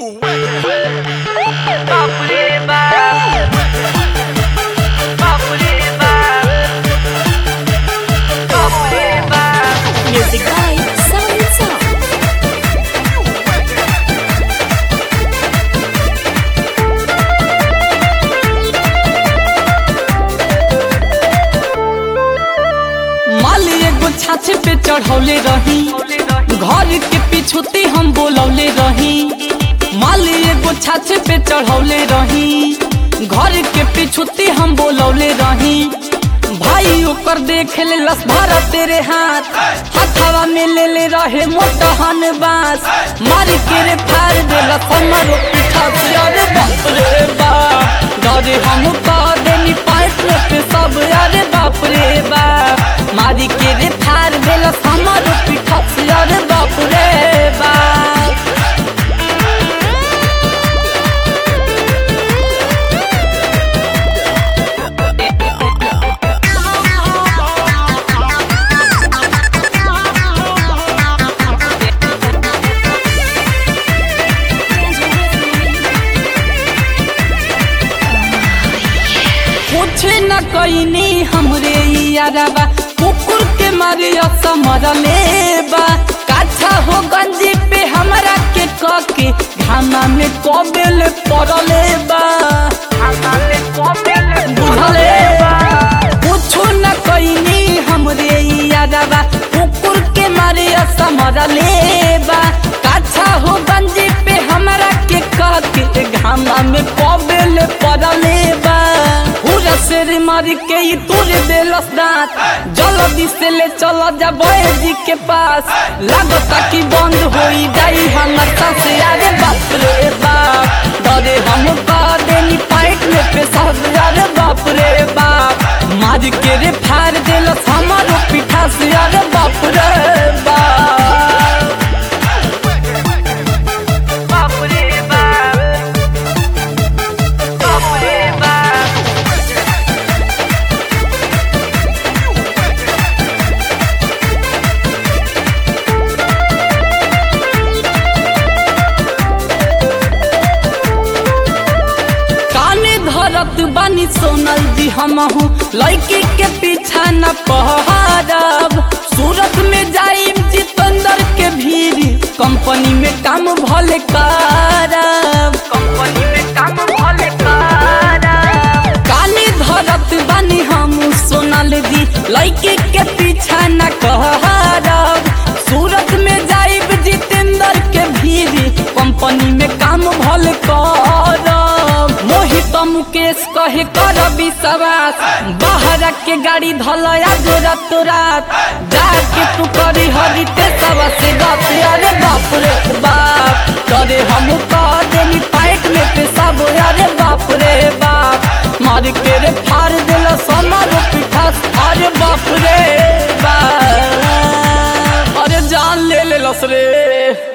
Music by Sound Sound. माली एगो छाछे पे चढ़ौले रही घर के पिछुती हम बोलौले रही माली एगो छाछे पे चढ़ौले रही घर के पिछुती हम बोलौले रही भाई ओकर देख ले लस भरा तेरे हाथ हथवा में ले ले रहे मोटहन बास मार के रे फाड़ देला हमरो पीठा से अरे बाप रे बाप डरे हम कह देनी पाइप पे सब अरे बाप रे बाप मारी के रे फाड़ देला हमरो पीठा से अरे बाप रे बाप कुछ न कईनी हमरे यारबा कुकुर के मारे असमरले बा काछा हो गंजी पे हमरा के कके घामा में कबेल पड़ले बा बुझले कुछ न कईनी हमरे यारबा कुकुर के मारे असमरले बा काछा हो गंजी पे हमरा के कके घामा में कबेल पड़ले बा पूरा शेर मार के ही तोरे देलस दांत जल्दी से ले चला जा जी के पास लागता कि बंद होई जाई हमर सांस अरे बाप रे बाप डरे हम का देनी पाइट में पे सब अरे बाप रे बाप मार के रे फाड़ देलस हमारो पीठा से अरे बाप रे बाप बाप रे बाप बाप रे बाप काने धरत बानी सोनल जी हमहू लड़की के पीछा न पहरब सूरत में जाइब जितेंद्र के भीड़ कंपनी में काम भले करब कंपनी में काम भले करब काने धरत बानी हम सोनल जी लड़की के पीछा न कहरब सूरत में जाइब जितेंद्र के भीड़ कंपनी में काम भल करब मोहित मुकेश कहे कर विश्वास बाहर के गाड़ी धल आज रात रात जाके तू करी हरिते सब से बाप अरे बाप रे बाप करे हम कह देनी पाइट में पे सब अरे बाप रे बाप मार के रे फाड़ दिल समारो पिठा अरे बाप रे बाप अरे जान ले ले लस रे